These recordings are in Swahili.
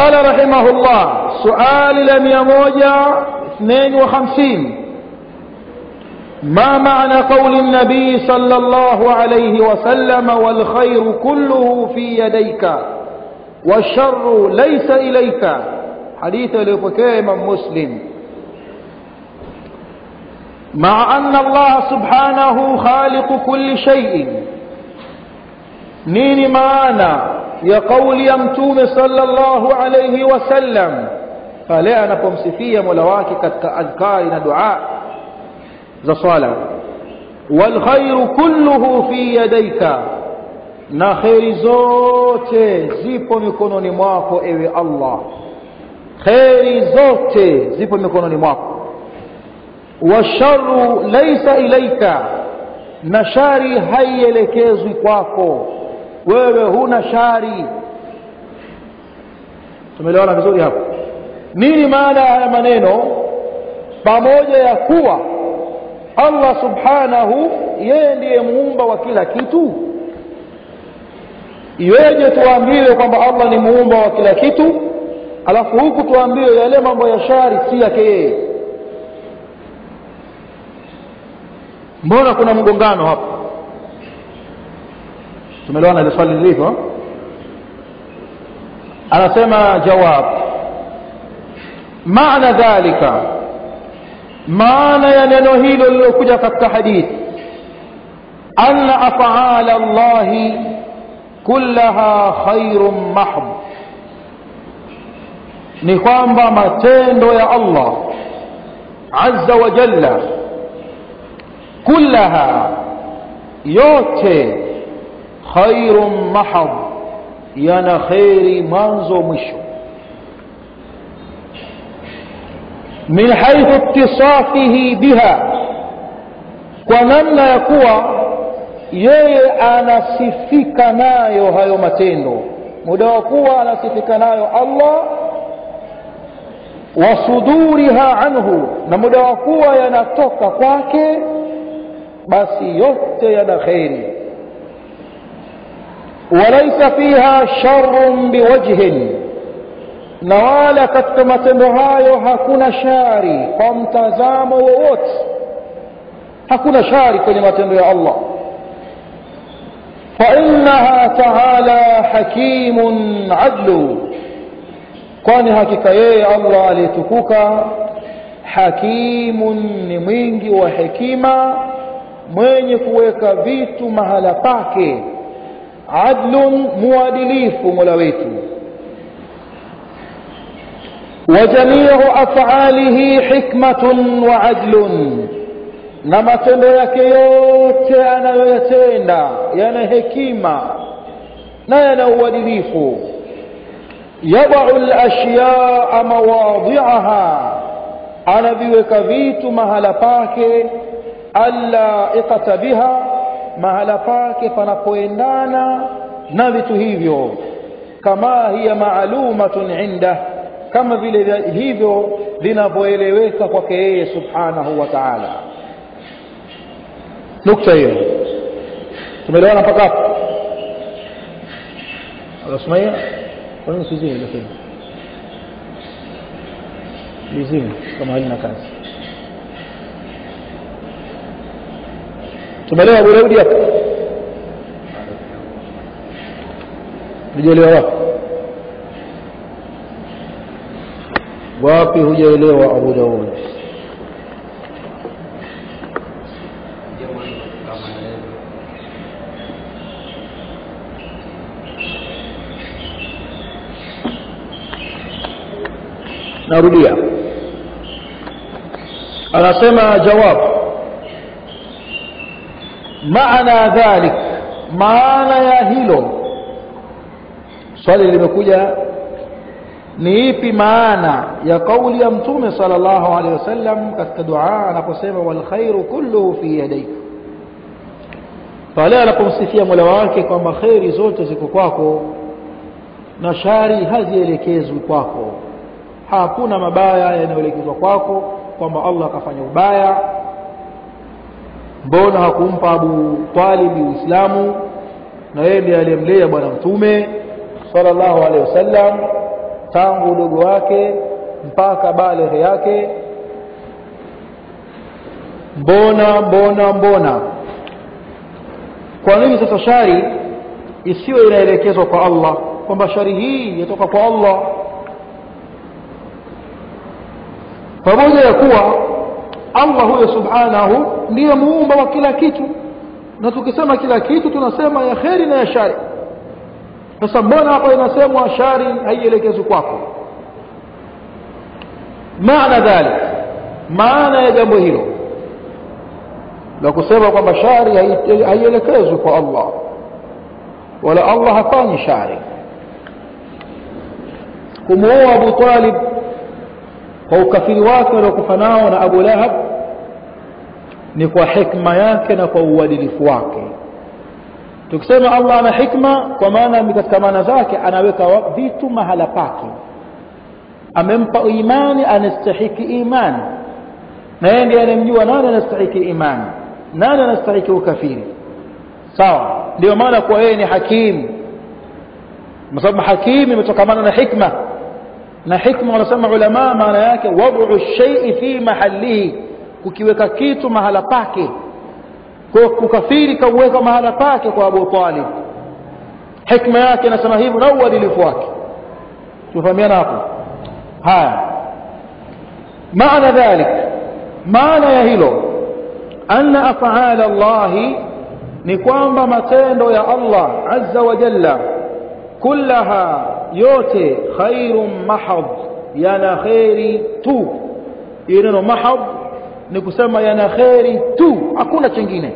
قال رحمه الله سؤال لم يموجع اثنين وخمسين ما معنى قول النبي صلى الله عليه وسلم والخير كله في يديك والشر ليس إليك حديث لبكي إمام مسلم مع أن الله سبحانه خالق كل شيء نين معنا ya kauli ya mtume sallallahu alayhi wasallam pale anapomsifia mola wake katika adhkari na dua za swala wal khairu kulluhu fi yadayka na khairi zote zipo mikononi mwako ewe Allah khairi zote zipo mikononi mwako washarru laysa ilaika na shari haielekezwi kwako wewe huna shari tumeelewana vizuri hapo nini maana ya maneno pamoja ya kuwa Allah subhanahu yeye ndiye muumba wa kila kitu iweje tuambiwe kwamba Allah ni muumba wa kila kitu alafu huku tuambiwe yale mambo ya shari si yake yeye mbona kuna mgongano hapo tumeelewana ile swali lilivyo anasema jawab maana dhalika maana ya neno hilo lilokuja katika hadithi anna af'ala Allah kullaha khairun mahd ni kwamba matendo ya Allah azza wa jalla kullaha yote khairun mahad yana khairi mwanzo mwisho min haithu ittisafihi biha kwa namna ya kuwa yeye anasifika nayo hayo matendo muda wa kuwa anasifika nayo Allah wa suduriha anhu na muda wa kuwa yanatoka kwake basi yote yana khairi وليس فيها شر بوجه na wala katika matendo hayo hakuna shari kwa mtazamo wowote hakuna shari kwenye matendo ya Allah فإنها تعالى حكيم عدل kwani hakika yeye Allah aliyetukuka hakimun ni mwingi wa hekima mwenye kuweka vitu mahala pake adlun muadilifu mola wetu وجميع أفعاله حكمة وعدل na matendo yake yote anayoyatenda yana hekima na yana uadilifu yadau lashyaa mawadhiaha anaviweka vitu mahala pake allaiqata biha mahala pake panapoendana na vitu hivyo kama hiya maalumatun indah kama vile hivyo vinavyoeleweka kwake yeye subhanahu wa ta'ala nukta hiyo tumeelewana mpaka hapo Asmaia kwa nini sizini lakini lizini kama halina kazi tumeelewa Abu Daudi hapo hujaelewa wapi wapi hujaelewa Abu Daud narudia anasema jawab maana dhalik maana ya hilo swali limekuja ni ipi maana ya kauli ya mtume sallallahu alaihi wasallam katika dua anaposema wal khairu kulluhu fi yadayk pale anapomsifia mola wake kwamba khairi zote ziko kwako na shari hazielekezwi kwako hakuna mabaya yanayoelekezwa kwako kwamba Allah akafanya ubaya mbona hakumpa Abu Talib Uislamu na yeye ndiye aliyemlea bwana mtume sallallahu alaihi wasallam tangu udogo wake mpaka baleghe yake mbona mbona mbona kwa nini sasa shari isiwe inaelekezwa kwa Allah kwamba shari hii yatoka kwa Allah pamoja ya kuwa Allah huyo subhanahu ndiye muumba wa kila kitu na tukisema kila kitu tunasema ya kheri na ya shari sasa mbona hapa inasemwa shari haielekezwi kwako maana dhalik maana ya jambo hilo la kusema kwamba shari haielekezwi kwa Allah wala Allah hafanyi shari kumuoa Abu Talib kwa ukafiri wake aliokufa nao na Abu Lahab ni kwa hikma yake na kwa uadilifu wake tukisema Allah ana hikma kwa maana katika maana zake anaweka vitu mahala pake amempa imani anastahiki imani na yeye ndiye anemjua nani anastahiki imani nani anastahiki ukafiri sawa ndio maana kwa yeye ni hakim kwa sababu hakim imetokamana na hikma na hikma wanasema ulama maana yake wad'u shay'i fi mahallihi kukiweka kitu mahala pake kwa kukafiri kauweka mahala pake kwa Abu Talib hikma yake inasema hivyo na uadilifu wake tufahamiana hapo haya maana dhalik maana ya hilo anna af'ala Allah ni kwamba matendo ya Allah azza wa jalla kullaha yote khairun mahad yana khairi tu neno mahad ni kusema yana khairi tu hakuna chingine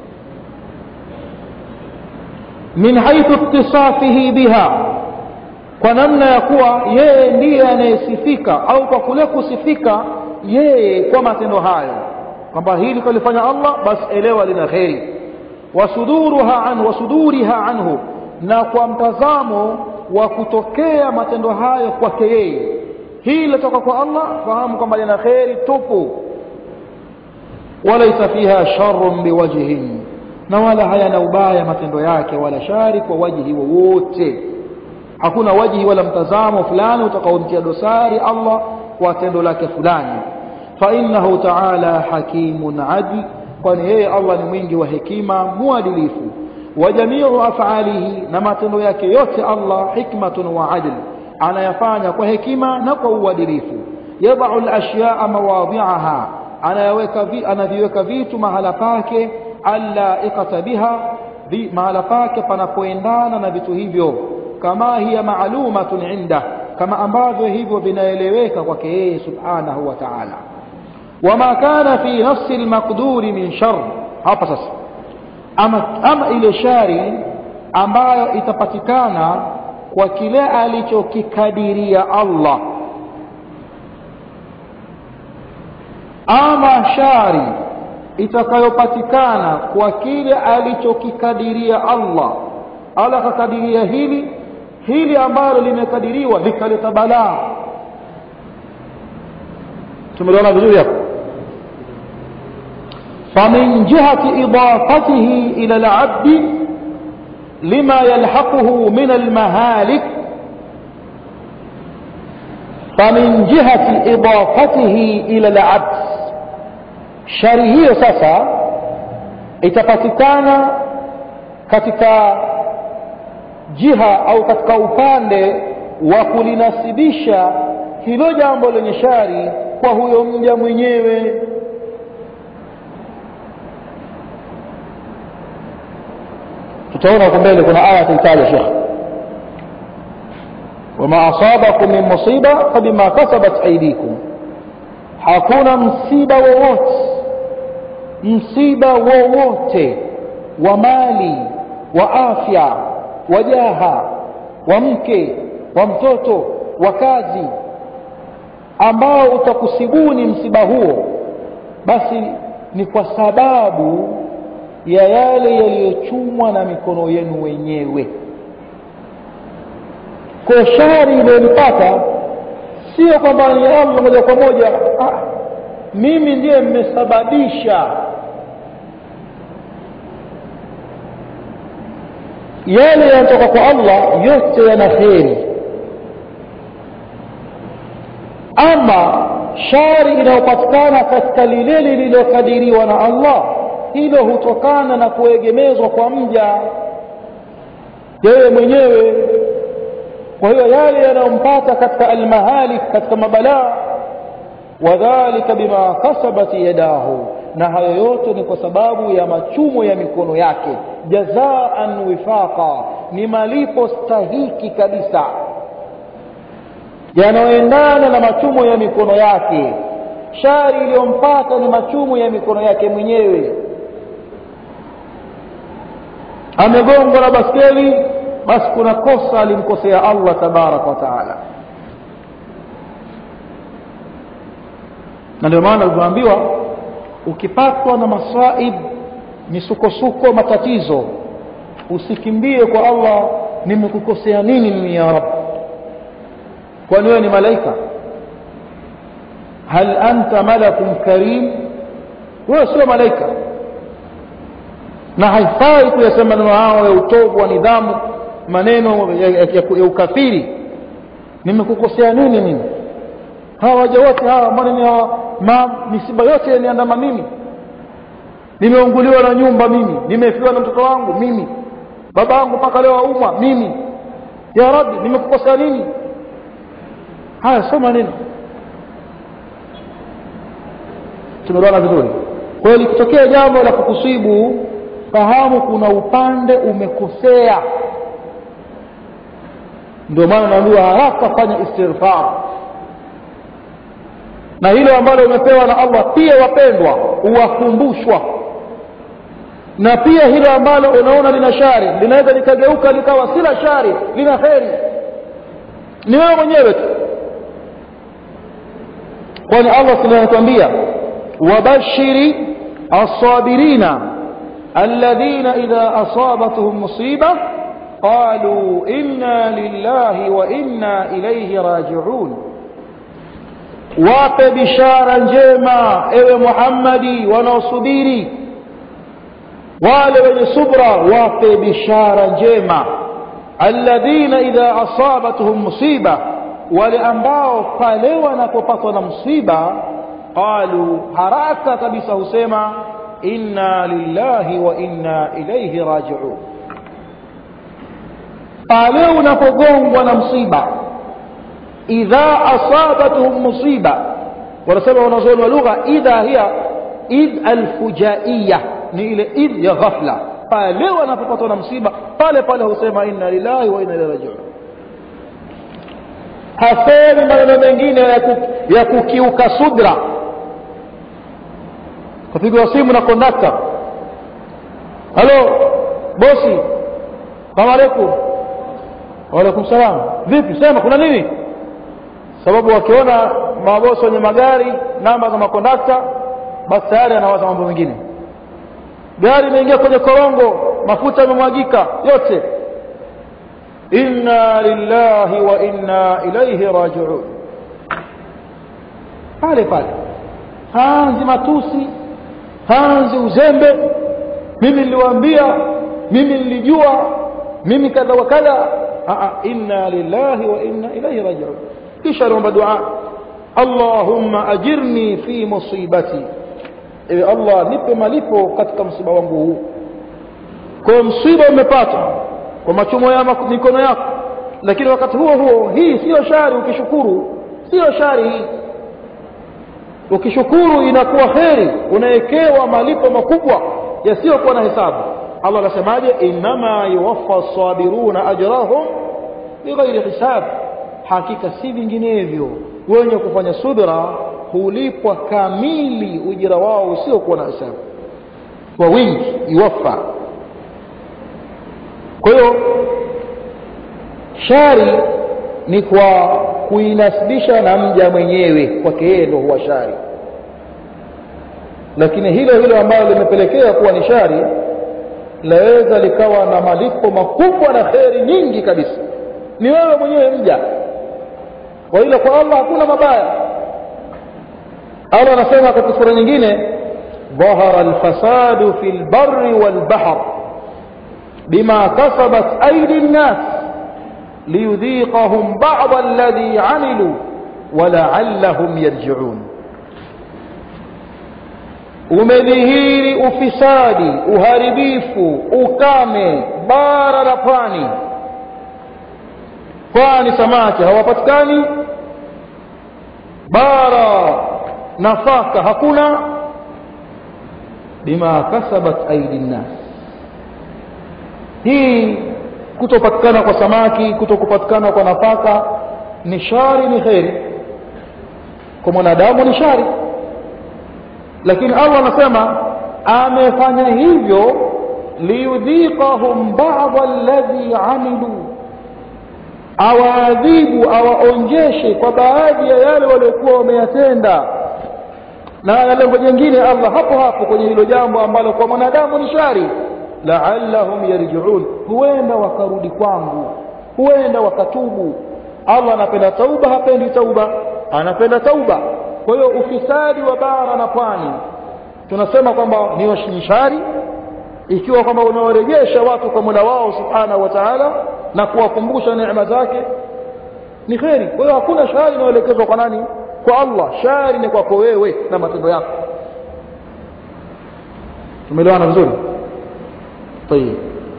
min haythu ittisafihi biha kwa namna ya kuwa yeye ndiye anayesifika au kwa kule kusifika yeye kwa matendo hayo kwamba hili kalifanya Allah basi elewa lina kheri wasuduruha anhu wasuduriha anhu na kwa mtazamo wa kutokea matendo hayo kwake yeye hii litoka kwa Allah fahamu kwamba lina kheri tupu walaisa fiha sharrun biwajhin na wala hayana ubaya matendo yake wala shari kwa wajihi wowote hakuna wajihi wala mtazamo fulani utakaomtia dosari Allah kwa tendo lake fulani fa innahu ta'ala hakimun adil kwani yeye Allah ni mwingi wa hekima muadilifu wa jamiu af'alihi na matendo yake yote Allah hikmatun wa adl anayafanya kwa hekima na kwa uadilifu yad'u al-ashya'a mawadhi'aha anayaweka vi, anaviweka vitu mahala pake allaiqata biha vi, mahala pake panapoendana na vitu hivyo kama hiya maalumatun inda kama ambavyo hivyo vinaeleweka kwake yeye subhanahu wa ta'ala wama kana fi nafsi almaqduri min shar hapa sasa ama, ama ile shari ambayo itapatikana kwa kile alichokikadiria Allah ama shari itakayopatikana kwa kile alichokikadiria Allah Allah akakadiria hili hili ambalo limekadiriwa likaleta balaa tumeliona vizuri hapo فمن جهة إضافته إلى العبد لما يلحقه من المهالك فمن جهة إضافته إلى العبد shari hiyo sasa itapatikana katika jiha au katika upande wa kulinasibisha hilo jambo lenye shari kwa huyo mja mwenyewe tutaona huko mbele kuna aya tuitaja shekh wama asabakum min musiba fabima kasabat aydikum hakuna msiba wowote msiba wowote wa mali wa afya wa jaha wa mke wa mtoto wa kazi ambao utakusibuni msiba huo basi ni kwa sababu ya yale yaliyochumwa na mikono yenu wenyewe kwa shari iliyonipata sio kwamba ni Allah moja kwa moja ah, mimi ndiye mmesababisha yale yanatoka kwa Allah yote yana kheri ama shari inayopatikana katika lile lililokadiriwa na Allah hilo hutokana na kuegemezwa kwa mja yeye mwenyewe kwa hiyo yale yanayompata katika almahalik katika mabalaa wadhalika bima kasabat yadahu na hayo yote ni kwa sababu ya machumo ya mikono yake jazaan wifaqa ni malipo stahiki kabisa yanayoendana na machumo ya mikono yake shari iliyompata ni machumo ya mikono yake mwenyewe amegongwa na baskeli basi kuna kosa alimkosea allah tabaraka wa taala na ndio maana ulivyoambiwa ukipatwa na masaib misukosuko matatizo usikimbie kwa allah nimekukosea nini mimi ya rab kwani wewe ni malaika hal anta malakun karim wewe sio malaika na haifai kuyasema maneno hao ya utovu wa nidhamu maneno ya, ya, ya, ya ukafiri nimekukosea nini mimi hawa waja wote hawa maneno ma misiba yote yaniandama mimi nimeunguliwa na nyumba mimi nimefiwa na mtoto wangu mimi baba yangu mpaka leo aumwa mimi ya rabbi nimekukosea nini haya sio maneno tumeelewana vizuri kwa hiyo likitokea jambo la kukusibu fahamu kuna upande umekosea ndio maana naambiwa haraka fanya istighfar na hilo ambalo umepewa na Allah pia wapendwa uwakumbushwa na pia hilo ambalo unaona lina shari linaweza likageuka likawa si la shari lina kheri ni wewe mwenyewe tu kwani Allah anatuambia wabashiri as-sabirina alladhina idha asabatuhum musiba qalu inna lillahi wa inna ilayhi raji'un wape bishara njema ewe Muhammadi wanaosubiri wale wenye subra wape bishara njema alladhina idha asabatuhum musiba wale ambao pale wanapopatwa na msiba qalu haraka kabisa husema inna lillahi wa inna ilayhi raji'un pale unapogongwa na msiba idha asabatuhum musiba wanasema wanazuoni wa lugha idha hiya id alfujaiya ni ile id ya ghafla pale wanapopatwa na msiba pale pale husema inna lillahi wa inna ilaihi rajiun hasemi maneno mengine ya kukiuka sudra kapigwa simu na kondakta halo bosi salamu alaikum waalaikum salam vipi sema kuna nini sababu wakiona mabosi wenye magari namba za makondakta basi tayari anawaza mambo mengine gari imeingia kwenye korongo mafuta yamemwagika yote inna lillahi wa inna ilaihi rajiun pale pale hanzi matusi hanzi uzembe mimi niliwaambia mimi nilijua mimi kadha wa kadha inna lillahi wa inna ilaihi rajiun kisha naomba dua allahumma ajirni fi musibati ewe allah nipe malipo katika msiba wangu huu kwa msiba umepata kwa machumo ya mikono yako lakini wakati huo huo hii siyo shari ukishukuru siyo shari hii ukishukuru inakuwa kheri unawekewa malipo makubwa yasiyokuwa na hesabu allah anasemaje innama yuwaffa sabiruna ajrahum bighairi hisab hakika si vinginevyo wenye kufanya subira hulipwa kamili ujira wao usiokuwa na hesabu kwa wingi iwafa kwa hiyo shari ni kwa kuinasibisha na mja mwenyewe kwake yeye ndo huwa shari lakini hilo hilo ambalo limepelekea kuwa ni shari laweza likawa na malipo makubwa na kheri nyingi kabisa ni wewe mwenyewe mja kwa hilo kwa allah hakuna mabaya allah anasema katika sura nyingine ظهر الفساد في البر والبحر بما كسبت أيدي الناس ليذيقهم بعض الذي عملوا walaallahum yarjiun umedhihiri ufisadi uharibifu ukame bara la pwani pwani samaki hawapatikani bara nafaka hakuna bima kasabat aidi nnas hii kutopatikana kwa samaki kutokupatikana kwa nafaka ni shari ni kheri kwa mwanadamu ni shari lakini allah anasema amefanya hivyo liyudhiqahum bada alladhi amilu awaadhibu awaonjeshe kwa baadhi ya yale waliokuwa wameyatenda na lengo jingine allah hapo hapo kwenye hilo jambo ambalo kwa mwanadamu ni shari laallahum yarjiun huenda wakarudi kwangu huenda wakatubu allah anapenda tauba hapendi tauba anapenda tauba kwa hiyo ufisadi wa bara na pwani tunasema kwamba ni shari ikiwa kwamba unawarejesha watu kwa mola wao subhanahu wa taala na kuwakumbusha neema zake ni kheri kwa hiyo hakuna shari inayoelekezwa kwa nani kwa allah shari ni kwako wewe na matendo yako tumeelewana vizuri طيب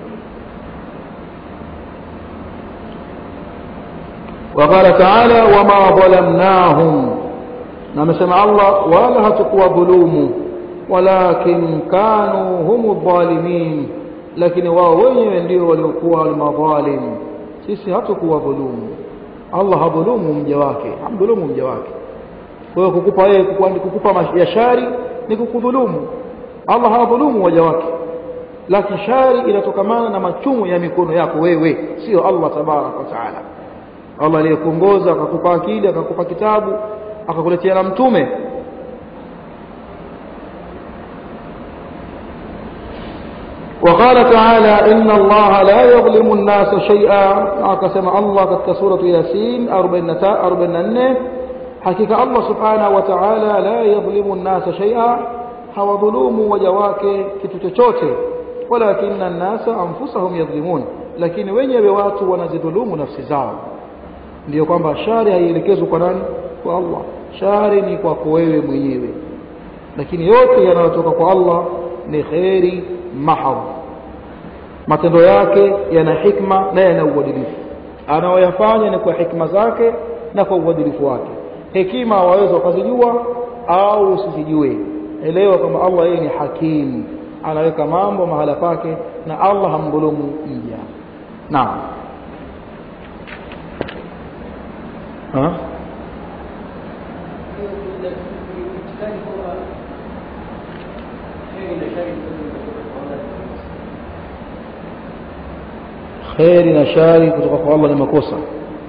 وقال تعالى وما ظلمناهم نمسمع الله ولا هتقوى ظلوم ولكن كانوا هم الظالمين lakini wao wenyewe ndio waliokuwa almadhalim sisi hatukuwa dhulumu allah hadhulumu mja wake hamdhulumu mja wake kwa hiyo kukupa wewe kukupa ya shari ni kukudhulumu allah hadhulumu waja wake lakini shari inatokamana na machumu ya mikono yako wewe sio allah tabaraka wa taala allah aliyekuongoza akakupa akili akakupa kitabu akakuletea na mtume وقال تعالى إن الله لا يظلم الناس شيئا أكسم الله قد سورة ياسين أربعين حقيقة الله سبحانه وتعالى لا يظلم الناس شيئا hawadhulumu waja wake kitu chochote walakinna nnasa anfusahum yadhlimun lakini wenyewe watu wanazidhulumu nafsi zao ndiyo kwamba shari haielekezwi kwa nani kwa allah shari ni kwako wewe mwenyewe lakini yote yanayotoka kwa allah ni kheri mahadh matendo yake yana hikma na yana uadilifu anayoyafanya ni kwa hikma zake na kwa uadilifu wake hekima waweza wakazijua au usizijue elewa kwamba allah yeye ni hakim anaweka mambo mahala pake na allah hamdhulumu mja naam kheri na shari kutoka kwa allah ni makosa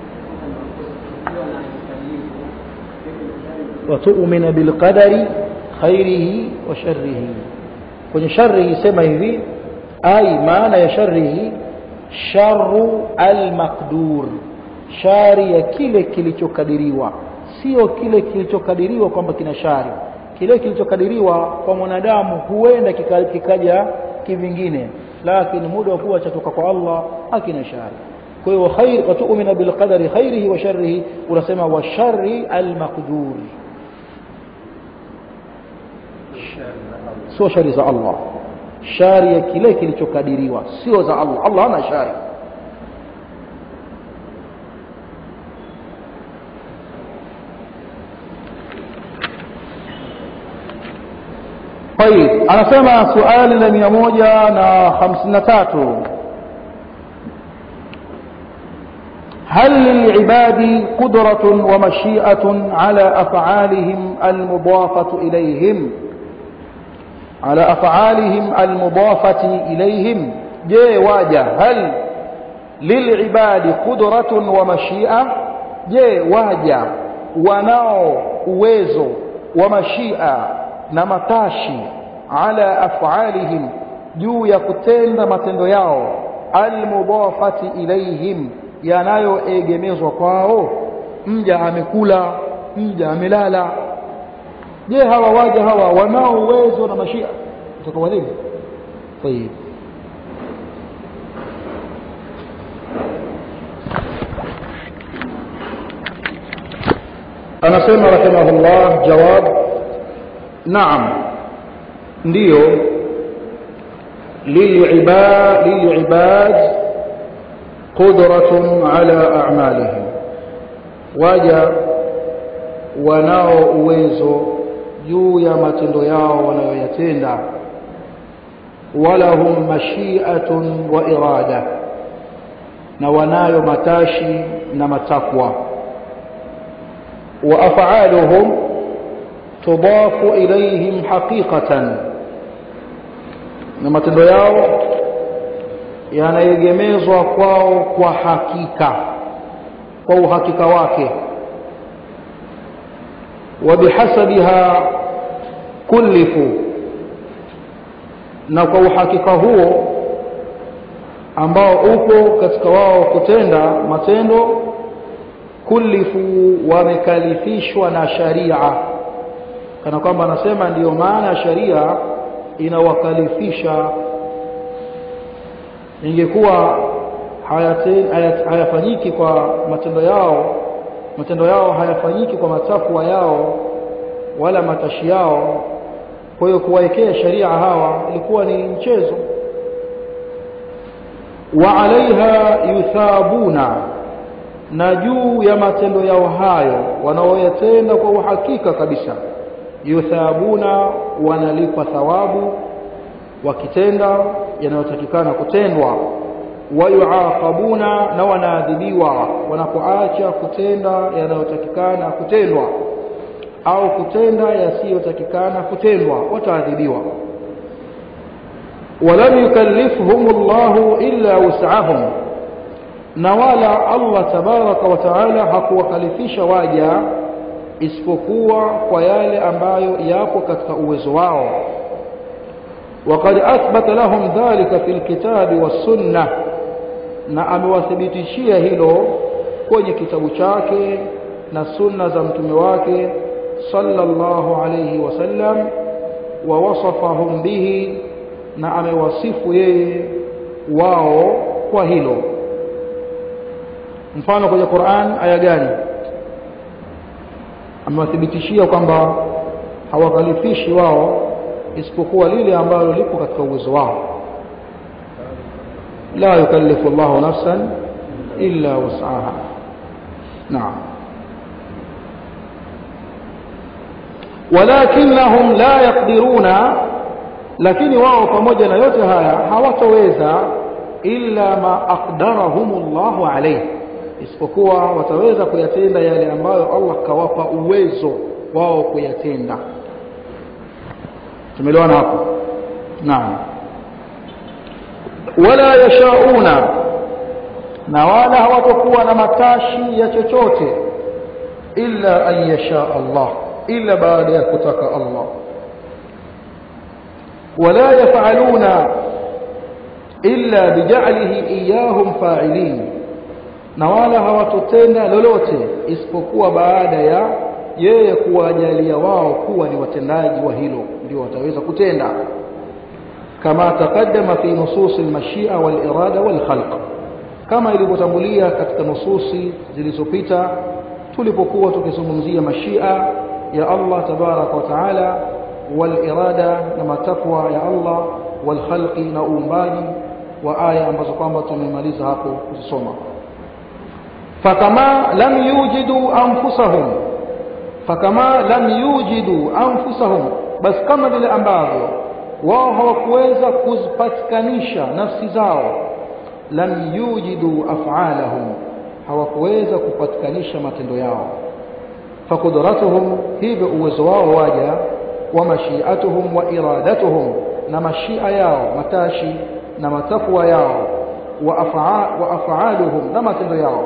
watumina bilqadari khairihi wa sharrihi kwenye sharrihi sema hivi ai maana ya sharrihi sharu almaqdur shari ya kile kilichokadiriwa sio kile kilichokadiriwa kwamba kina shari kile kilichokadiriwa kwa mwanadamu huenda kika, kikaja kivingine lakini muda wa kuwa chatoka kwa allah hakina shari kwa hiyo khair watumina bilqadari khairihi wa sharrihi unasema wa shari almaqdur sio shari za allah shari ya kile kilichokadiriwa sio za allah allah hana shari طيب anasema suali la mia moja na hamsini na tatu هل للعباد قدرة ومشيئة على أفعالهم المضافة إليهم على أفعالهم المضافة إليهم جي واجه هل للعباد قدرة ومشيئة جي واجه وناو uwezo ومشيئة na matashi ala afalihim juu ya kutenda matendo yao almudafati ilaihim yanayoegemezwa kwao mja amekula mja amelala je hawa waja hawa wanao uwezo na mashia utakawadhibu tayib anasema rahimahullah jawab naam ndiyo lilibad lilibad qudratun ala a'malihim waja wanao uwezo juu ya matendo yao wanayoyatenda walahum mashi'atun wa irada na wanayo matashi na matakwa wa af'aluhum tudafu ilayhim haqiqatan na matendo yao yanaegemezwa kwao kwa hakika kwa uhakika wake وبحسبها كلفوا na kwa uhakika huo ambao upo katika wao kutenda matendo kulifu wamekalifishwa na sharia kana kwamba anasema ndiyo maana sharia inawakalifisha ingekuwa hayafanyiki kwa matendo yao matendo yao hayafanyiki kwa matakwa yao wala matashi yao kwa hiyo kuwaekea sharia hawa ilikuwa ni mchezo wa alaiha yuthabuna na juu ya matendo yao hayo wanaoyatenda kwa uhakika kabisa yuthabuna wanalipa thawabu wakitenda yanayotakikana kutendwa wayuaqabuna na wanaadhibiwa wanapoacha kutenda yanayotakikana kutendwa au kutenda yasiyotakikana kutendwa wataadhibiwa walam yukallifhum Allahu illa wus'ahum na wala Allah tabaraka wa taala hakuwakalifisha waja isipokuwa kwa yale ambayo yapo katika uwezo wao وقد أثبت لهم ذلك في الكتاب والسنة na amewathibitishia hilo kwenye kitabu chake na sunna za mtume wake sallallahu alayhi wasallam wa wasafahum bihi na amewasifu yeye wao kwa hilo mfano kwenye Qur'an aya gani amewathibitishia kwamba hawakalifishi wao isipokuwa lile ambalo lipo katika uwezo wao la yukallifu Allahu nafsan illa wus'aha naam walakinnahum la yaqdiruna lakini wao pamoja na yote haya hawatoweza illa ma aqdarahum Allahu alayhi isipokuwa wataweza kuyatenda yale ambayo Allah kawapa uwezo wao kuyatenda tumeelewana hapo naam wala yashauna na wala hawatakuwa na matashi ya chochote illa an yasha Allah illa baada ya kutaka Allah wala yafaluna illa bija'lihi iyahum fa'ilin na wala hawatotenda lolote isipokuwa baada ya yeye kuwajalia wao kuwa ni watendaji wa hilo ndio wataweza kutenda kama taqaddama fi nusus al-mashia wal-irada wal-khalq kama ilivyotangulia katika nususi zilizopita tulipokuwa tukizungumzia mashia ya Allah tabaraka wa taala wal-irada na matakwa ya Allah wal-khalqi na uumbaji wa aya ambazo kwamba tumemaliza hapo kuzisoma fakama lam yujidu anfusahum fakama lam yujidu anfusahum basi kama vile ambavyo wao hawakuweza kuzipatikanisha nafsi zao lam yujidu af'alahum hawakuweza kupatikanisha matendo yao faqudratuhum hivyo uwezo wao waja wa mashiatuhum wa iradatuhum na mashia yao matashi na matakwa yao wa af'aluhum na matendo yao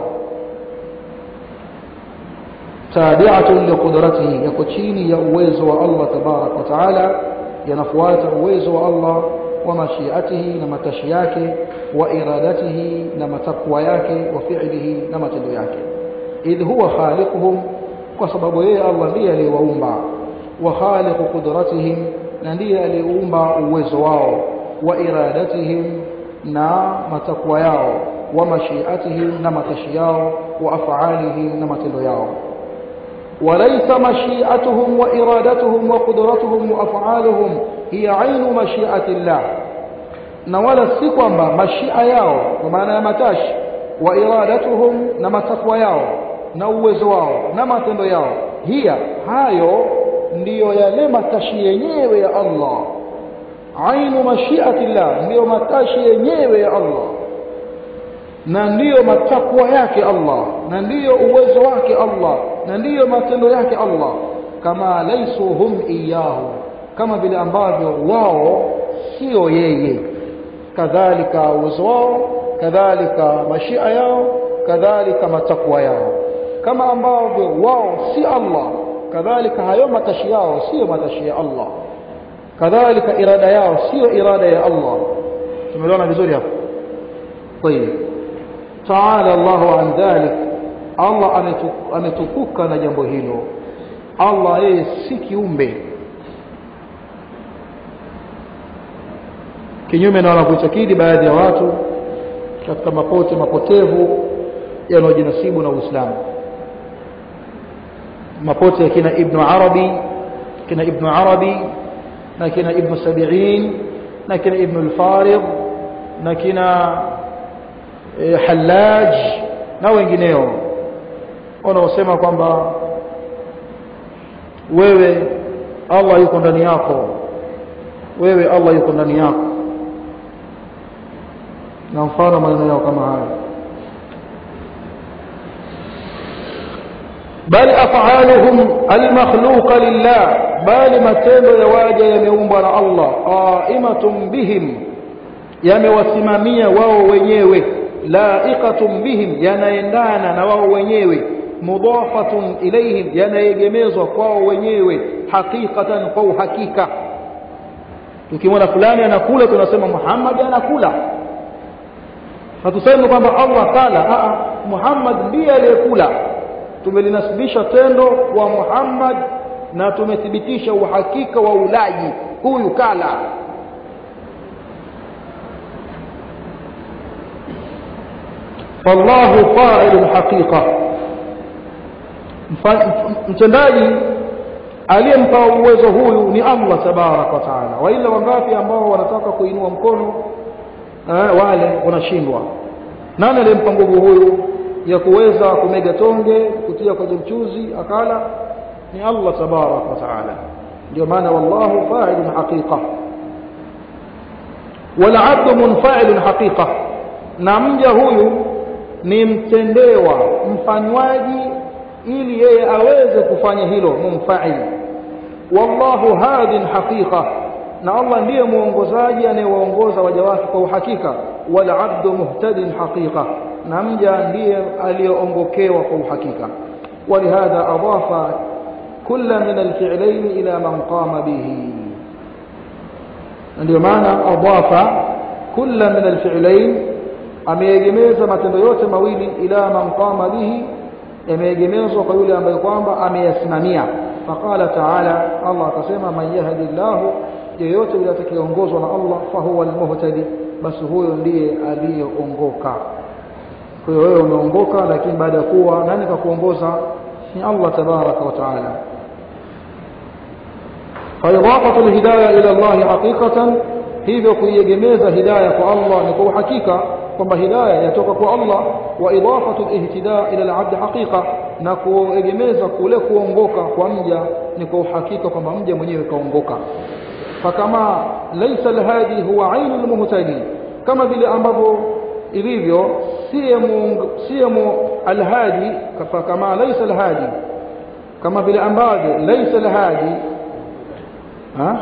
tabi'atun liqudratihi yako chini ya uwezo wa Allah tabarak wa taala yanafuata uwezo wa Allah wa mashiatihi na matashi yake wa iradatihi na matakwa yake wa fi'lihi na matendo yake idh huwa khaliquhum kwa sababu yeye Allah ndiye aliyewaumba wa khaliqu qudratihim na ndiye aliyeumba uwezo wao wa iradatihim na matakwa yao wa mashiatihim na matashi yao wa af'alihim na matendo yao وليس مشيئتهم وإرادتهم وقدرتهم وأفعالهم هي عين مشيئة الله na wala si kwamba mashia yao kwa maana ya matashi wa iradatuhum na matakwa yao na uwezo wao na matendo yao hiya hayo ndiyo yale matashi yenyewe ya Allah ainu mashiati llah ndiyo matashi yenyewe ya Allah na ndiyo matakwa yake Allah na ndiyo uwezo wake Allah na ndiyo matendo yake Allah kama laisu hum iyahu kama vile ambavyo wao sio yeye kadhalika uwezo wao kadhalika mashia yao kadhalika matakwa yao kama ambavyo wao si Allah kadhalika hayo matashi yao sio matashi ya Allah kadhalika irada yao sio irada ya Allah tumeelewana vizuri hapo طيب تعالى الله عن ذلك Allah ametukuka na jambo hilo Allah yeye si kiumbe kinyume na wanavyoitakidi baadhi ya watu katika mapote mapotevu yanayojinasibu na Uislamu mapote ya kina Ibn Arabi kina Ibn Arabi na kina Ibn Sabi'in na kina Ibn al-Farid na kina e, Hallaj na wengineo wanaosema kwamba wewe Allah yuko ndani yako wewe Allah yuko ndani yako na mfano maneno yao kama haya bali af'aluhum almakhluqa lillah bali matendo ya waja yameumbwa na Allah qaimatun bihim yamewasimamia wao wenyewe laiqatun bihim yanaendana na wao wenyewe mudafatun ilayhim yanaegemezwa kwao wenyewe hakikatan kwa uhakika tukimwona fulani anakula tunasema Muhammad anakula hatusemi kwamba Allah kala a Muhammad ndiye aliyekula tumelinasibisha tendo kwa Muhammad na tumethibitisha uhakika wa ulaji huyu kala fallahu fa'ilul haqiqa mtendaji aliyempa uwezo huyu ni Allah tabarak wa taala waila wangapi ambao wanataka kuinua mkono eh, wale wanashindwa nani aliyempa nguvu huyu ya kuweza kumega tonge kutia kwenye mchuzi akala ni Allah tabarak wa taala ndio maana wallahu fa'ilun haqiqa wal 'abdu munfa'ilun haqiqa na mja huyu ni mtendewa mfanywaji ili yeye aweze kufanya hilo mumfa'il wallahu hadin haqiqa na Allah ndiye muongozaji anayewaongoza waja wake kwa uhakika wal 'abdu muhtadin haqiqa na mja ndiye aliyeongokewa kwa uhakika ولهذا أضاف كل من الفعلين إلى من قام به ndio maana adafa kulla min alfi'lain ameegemeza matendo yote mawili ila man qama bihi yameegemezwa kwa yule ambaye kwamba ameyasimamia faqala ta'ala Allah akasema man yahdillahu yeyote yule atakayeongozwa na Allah fahuwa almuhtadi basi huyo ndiye aliyeongoka kwa hiyo wewe umeongoka lakini baada ya kuwa nani kakuongoza ni Allah tabaraka wa taala فإضافة الهداية إلى الله حقيقة hivyo kuiegemeza hidayah kwa Allah ni kwa uhakika kwamba hidayah yatoka kwa Allah wa idafatu al-ihtida ila al-abd haqiqa na kuegemeza kule kuongoka kwa mja ni kwa uhakika kwamba mja mwenyewe kaongoka fakama laysa al-hadi huwa ainu al-muhtadi kama vile ambavyo ilivyo siye al-hadi kama laysa al-hadi kama vile ambavyo laysa al-hadi ha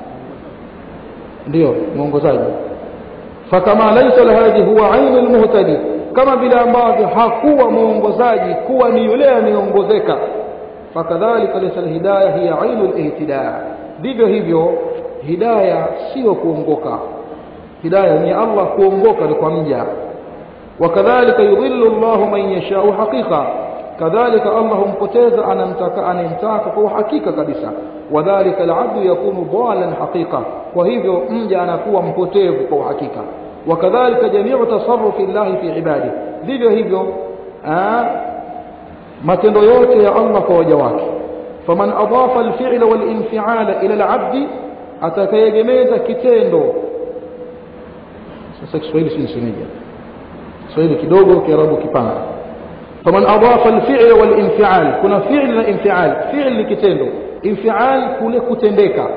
ndio mwongozaji fakama laysa alhadi huwa ainu almuhtadi kama vile ambavyo hakuwa mwongozaji kuwa ni yule anayeongozeka fakadhalika laysa alhidayah hiya ainu alihtida vivyo hivyo hidayah sio kuongoka hidayah ni Allah kuongoka ni kwa mja wakadhalika yudhillu Allah man yashau haqiqa kadhalika Allah humpoteza anamtaka anayemtaka kwa uhakika kabisa wadhalika alabdu yakunu dhalan haqiqa kwa hivyo mja anakuwa mpotevu kwa uhakika wakadhalika jamiu tasarrufi Allah fi ibadi vivyo hivyo matendo yote ya Allah kwa waja wake faman adafa alfi'la walinfi'ala ila alabdi atakayegemeza kitendo sasa Kiswahili si nisemeje Kiswahili kidogo Kiarabu kipanga faman adafa alfi'la walinfi'al kuna fi'l na infi'al fi'l ni kitendo infi'al kule kutendeka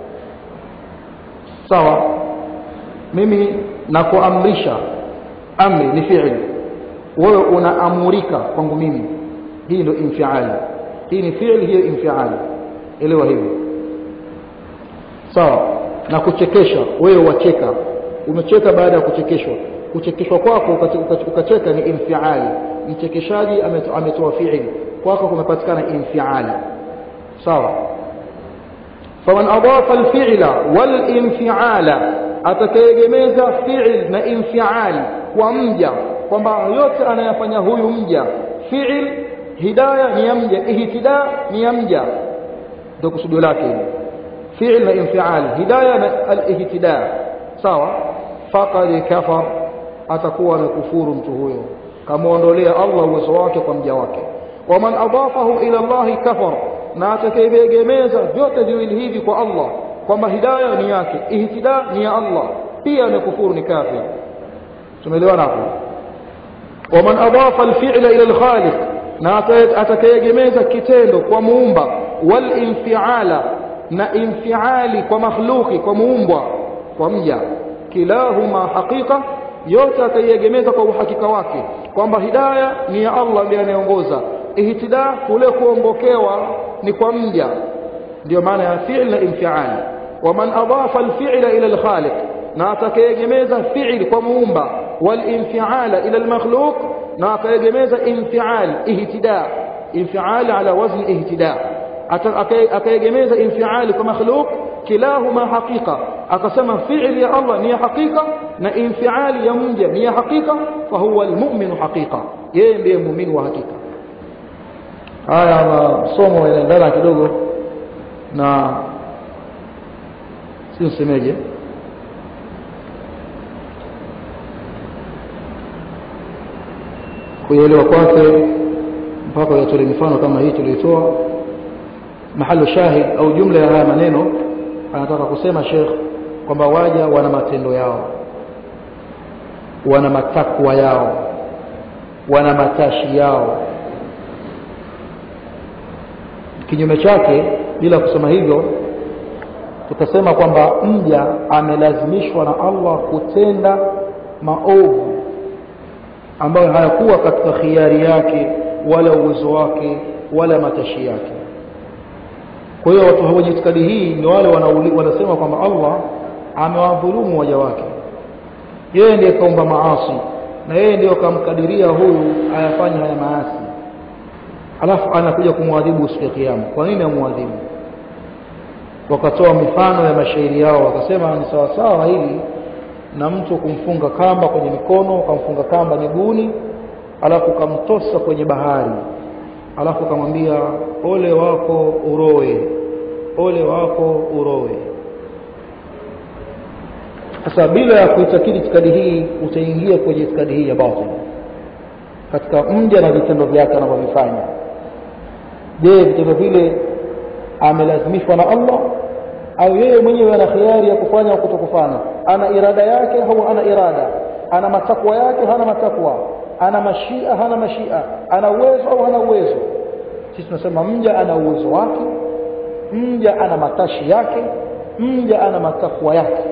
sawa mimi nakuamrisha amri ni fi'l wewe unaamurika kwangu mimi hii ndio infial hii ni fi'l hiyo infial elewa hivyo sawa na kuchekesha wewe wacheka umecheka baada ya kuchekeshwa kuchekeshwa kwako ukacheka ni infial mchekeshaji ametoa fi'l kwako kumepatikana infial sawa faman adafa alfi'la walinfiala atakayegemeza fi'l na infial kwa mja kwamba yote anayafanya huyu mja fi'l hidayah ni ya mja ihtida ni ya mja ndio kusudio lake hili fi'l na infial hidayah na al-ihtida sawa faqad kafar atakuwa amekufuru mtu huyo kamuondolea Allah uwezo wake kwa mja wake waman adafahu ila Allah kafar na atakayegemeza vyote viwili hivi kwa Allah kwamba hidayah ni yake ihtida ni ya Allah pia amekufuru ni kafir tumeelewana hapo waman adafa alfi'la ila alkhaliq na atakayegemeza kitendo kwa muumba wal infiala na infiali kwa makhluqi kwa muumbwa kwa mja kilahuma haqiqa yote akaiegemeza kwa uhakika wake kwamba hidaya ni ya Allah ndiye anayeongoza ihtida kule kuongokewa ni kwa mja ndio maana ya fi'l na infial waman adafa alfi'la ila alkhaliq na atakayegemeza fi'l kwa muumba والانفعال إلى المخلوق ناقيجميز انفعال اهتداء انفعال على وزن اهتداء أكيجميز انفعال كمخلوق كلاهما حقيقة أقسم فعل يا الله نية حقيقة نا انفعال يمنجا نية حقيقة فهو المؤمن حقيقة yeye ndiye muumini wa hakika haya masomo yanaendana kidogo na si msemeje kuelewa kwake mpaka yatolee mifano kama hii tuliotoa mahalo shahid au jumla ya haya maneno anataka kusema Sheikh kwamba waja wana matendo yao wana matakwa yao wana matashi yao kinyume chake bila kusema hivyo tutasema kwamba mja amelazimishwa na Allah kutenda maovu ambayo hayakuwa katika khiari yake wala uwezo wake wala matashi yake kwa hiyo watu wenye itikadi hii ni wale wanasema kwamba Allah amewadhulumu waja wake yeye ndiye kaumba maasi na yeye ndiye kamkadiria huyu ayafanye haya maasi alafu anakuja kumwadhibu siku ya kiyama kwa nini amwadhibu wakatoa mifano ya mashairi yao wakasema ni sawa sawa hili na mtu kumfunga kamba kwenye mikono ukamfunga kamba miguuni alafu ukamtosa kwenye bahari alafu ukamwambia ole wako uroe ole wako uroe sasa bila ya kuitakidi itikadi hii utaingia kwenye itikadi hii ya batil katika mja na vitendo vyake anavyovifanya je vitendo vile amelazimishwa na Allah au yeye mwenyewe ana khiari ya kufanya au kutokufanya ana irada yake au ana irada ana matakwa yake hana matakwa ana mashia hana mashia ana uwezo au hana uwezo sisi tunasema mja ana uwezo wake mja ana matashi yake mja ana matakwa yake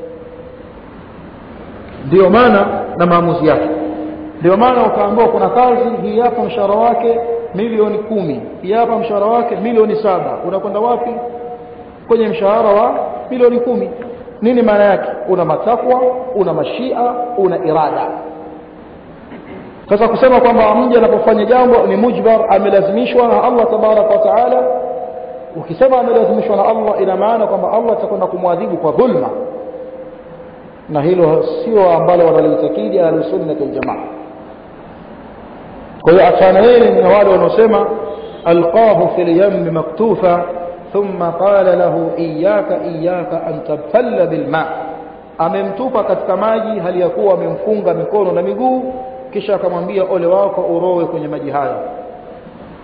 ndio maana na maamuzi yake ndio maana ukaambiwa kuna kazi hii hapa mshahara wake milioni kumi hii hapa mshahara wake milioni saba unakwenda wapi kwenye mshahara wa milioni kumi nini maana yake una matakwa una mashia una irada sasa kusema kwamba mja anapofanya jambo ni mujbar amelazimishwa na Allah tabarak wa taala ukisema amelazimishwa na Allah ina maana kwamba Allah atakwenda kumwadhibu kwa dhulma na hilo sio ambalo wanalitakidi ahlusunna waljamaa kwa hiyo achana yeye na wale wanaosema alqahu fil yam maktufa thumma qala lahu iyyaka iyyaka an tabtalla bil ma amemtupa katika maji hali ya kuwa amemfunga mikono na miguu kisha akamwambia ole wako urowe kwenye maji hayo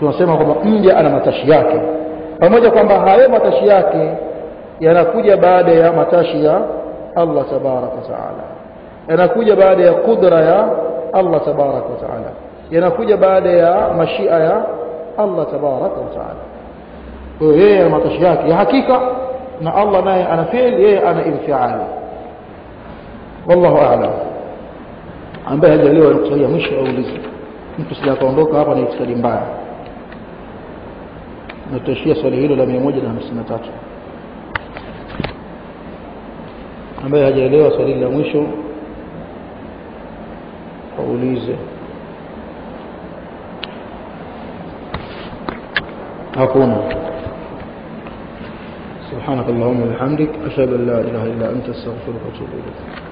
tunasema kwamba mja ana matashi yake pamoja kwamba hayo matashi yake yanakuja baada ya matashi ya Allah tabaraka wa taala yanakuja baada ya kudra ya Allah tabaraka wa taala yanakuja baada ya mashia ya Allah tabaraka wa taala kwa hiyo yeye ana matashi yake ya hakika na Allah naye ana fi'l yeye ana infiali wallahu a'lam ambaye hajaliwa kusaidia mwisho aulize mtu sija kaondoka hapa na itikadi mbaya natashia swali hilo la 153 ambaye hajaelewa swali la mwisho aulize hakuna سبحانك اللهم وبحمدك أشهد أن لا إله إلا أنت استغفرك وأتوب إليك